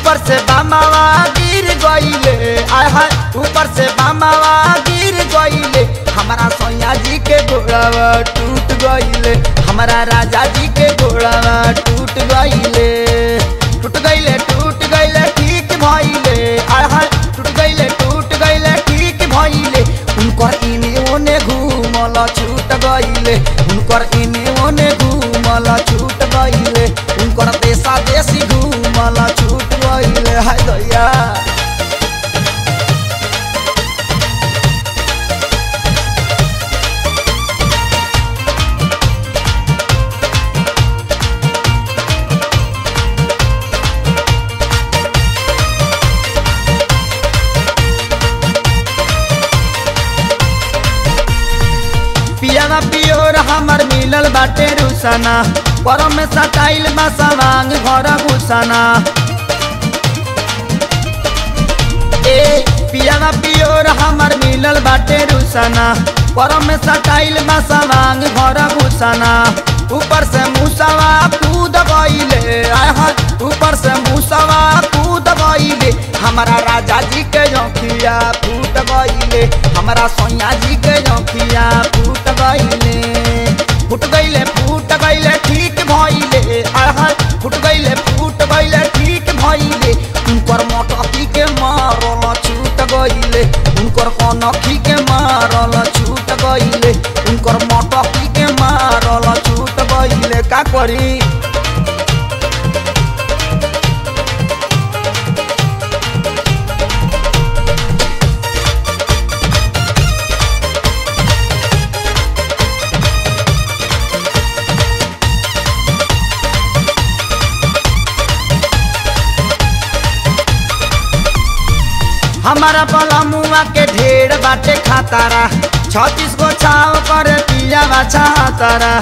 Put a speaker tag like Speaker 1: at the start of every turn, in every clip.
Speaker 1: ऊपर से बामावा गिर गईले आय हाय ऊपर से बामावा गिर गईले हमारा सैया जी के घोड़ावा टूट गईले हमारा राजा जी के घोड़ावा टूट गईले टूट गईले टूट गईले ठीक भइले आय हाय टूट गईले टूट गईले ठीक भइले उनकर इने ओने घूमल छूट गईले उनकर इने ओने घूमल छूट गईले उनकर देशा देशी घूमल छूट गईले हाय दैया पियावा पियोर हमर मिलल बाटे रुसाना परम में सटाइल बा सवांग घर घुसाना ए पियावा पियोर हमर मिलल बाटे रुसाना परम में सटाइल बा सवांग घर घुसाना ऊपर से मुसावा कूद गईले आय हाय ऊपर से मुसावा कूद गईले हमारा राजा जी के जोखिया फूट गईले हमारा सोया जी के जोखिया फूट गईले फूट गईले फूट गईले ठीक भइले आय हाय फूट गईले फूट गईले ठीक भइले उनकर मोटकी के मारल छूट गईले उनकर कनखी के मारल छूट गईले उनकर मोटकी के मारल छूट गईले का करी हमारा बलमुआ के ढेर बाटे खातारा छत्तीस गो छाव कर पिया बाछा तारा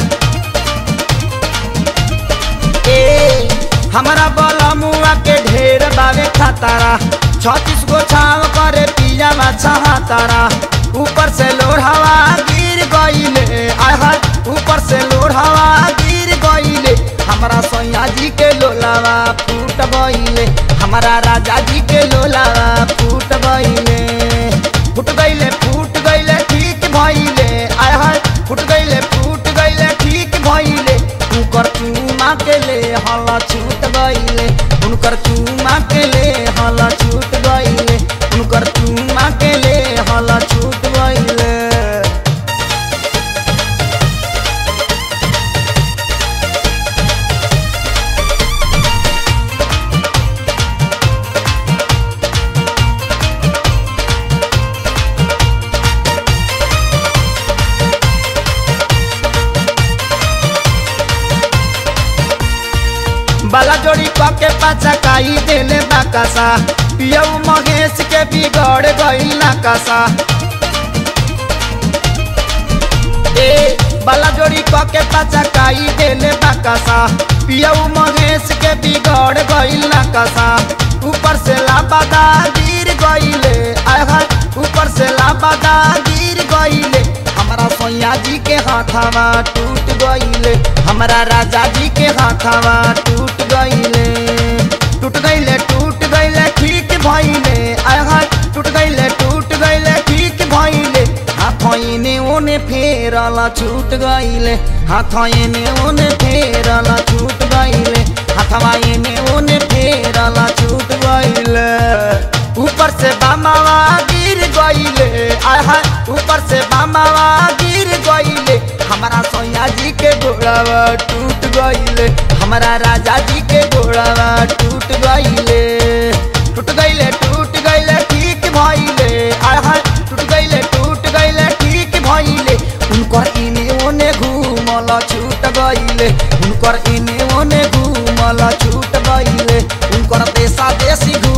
Speaker 1: ए हमारा बलमुआ के ढेर बावे खातारा छत्तीस गो छाव कर पिया बाछा तारा ऊपर से लोर हवा गिर गईले आय हाय ऊपर से लोर हवा गिर गईले हमारा सैया जी के लोलावा फूट गईले हमारा राजा जी के लोलावा फूट गईले फूट गईले फूट गईले ठीक भइले आय हाय फूट गईले फूट गईले ठीक भइले उनकर चूमा के ले हल छूट गईले उनकर चूमा के ले हल छूट गईले उनकर चूमा के ले हल छूट गईले बाला जोड़ी के पाचा काई देले बाकासा पियऊ महेश के बिगड़ गई नाकासा ए बाला जोड़ी के पाचा काई देले बाकासा पियऊ महेश के बिगड़ गई नाकासा ऊपर से लाबादा गिर गईले आय हाय ऊपर से लाबादा गिर गईले हमारा सैया जी के हाथावा टूट गईले हमारा राजा जी के हाथावा टूट गईले टूट गईले टूट गईले ठीक भइले आय हाय टूट गईले टूट गईले ठीक भइले हाथ एने ओने फेरल छूट गईले हाथ एने ओने फेरल छूट गईले हाथवा एने ओने फेरल छूट गईले ऊपर से बामावा गिर गईले आय हाय ऊपर से बामावा गिर गईले हमारा सैया जी के घोड़ावा टूट गईले हमारा राजा जी के घोड़ावा टूट गईले टूट गईले टूट गईले ठीक भइले आय हाय टूट गईले टूट गईले ठीक भइले उनकर इने ओने घूमल छूट गईले उनकर इने ओने घूमल छूट गईले उनकर देशा देशी घूम